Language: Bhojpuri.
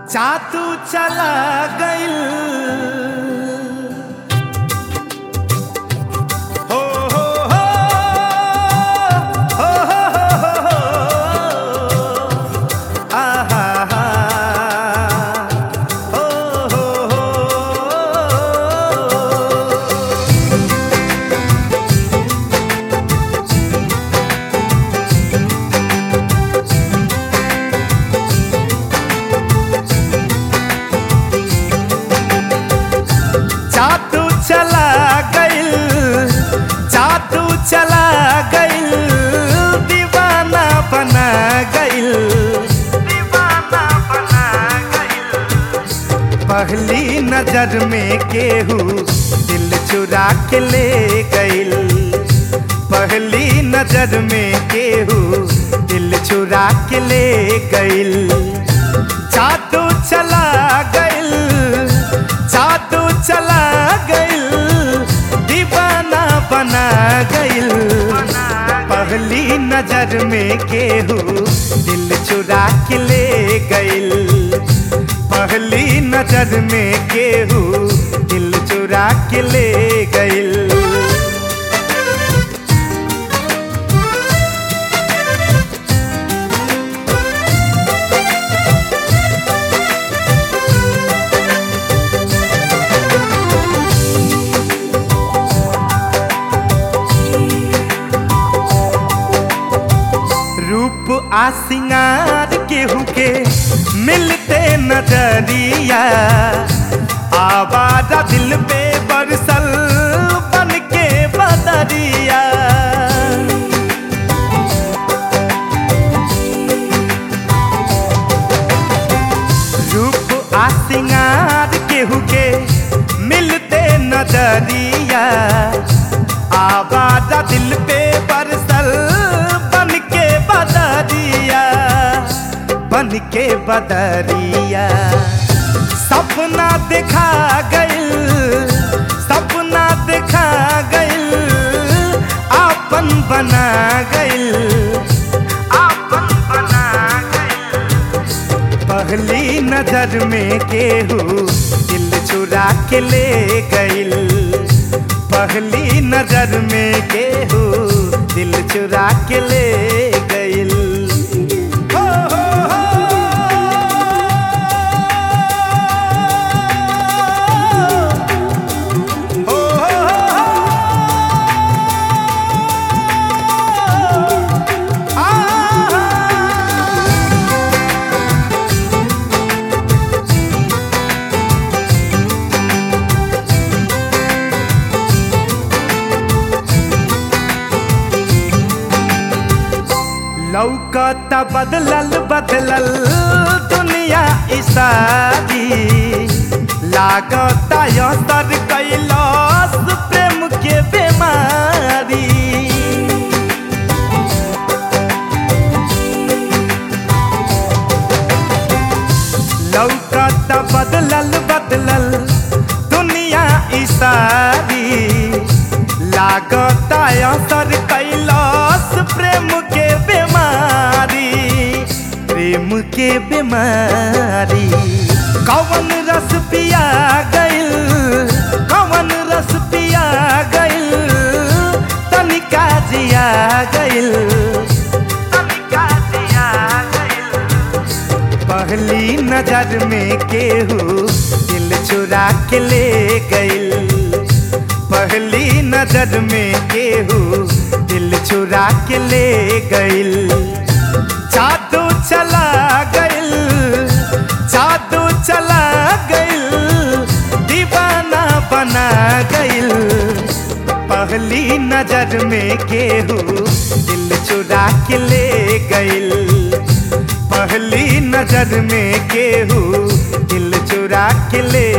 जादू चला गइल हो हो हो हो हो हो हो आहा हा हो हो हो जादू चला गइल जादू चला गइल दीवाना बना गइल दीवाना बना गइल पहली नजर में केहू दिल चुरा के ले गइल पहली नजर में केहू दिल चुरा के ले गइल जादू चला गइल जादू चला गइल दीवाना बना गइल पहली नजर में केहू दिल चुरा के ले गइल पहली नजर में केहू दिल चुरा के ले गइल रूप आ सिंगार केहू के मिलते नजरिया आवारा दिल पे बरसल बन के बदरिया रूप आ सिंगार केहू के मिलते नजरिया आवारा दिल पे बरसल बन के बदरिया बन के बदरिया सपना देखा गइल सपना देखा गइल आपन बना गइल आपन बना गइल पहली नजर में केहू दिल चुरा के ले गइल पहली नजर में केहू दिल चुरा के ले गइल हो, हो, हो। हो, हो, हो। आ, लौकत बदलल बदलल दुनिया इसारी लागत असर कैलस प्रेम के बीमारी लौकत बदलल बदलल दुनिया इसारी लागत असर कैलस प्रेम के बीमारी प्रेम के बीमारी कवन रस पिया गइल कवन रस पिया गइल तनिका जिया गइल तनिका जिया गइल पहली नजर में केहू दिल चुरा के ले गइल पहली नजर में केहू दिल चुरा के ले गइल जादू चला गइल जादू चला गइल दीवाना बना गइल पहली नजर में केहू दिल चुरा के ले गइल पहली नजर में केहू दिल चुरा के ले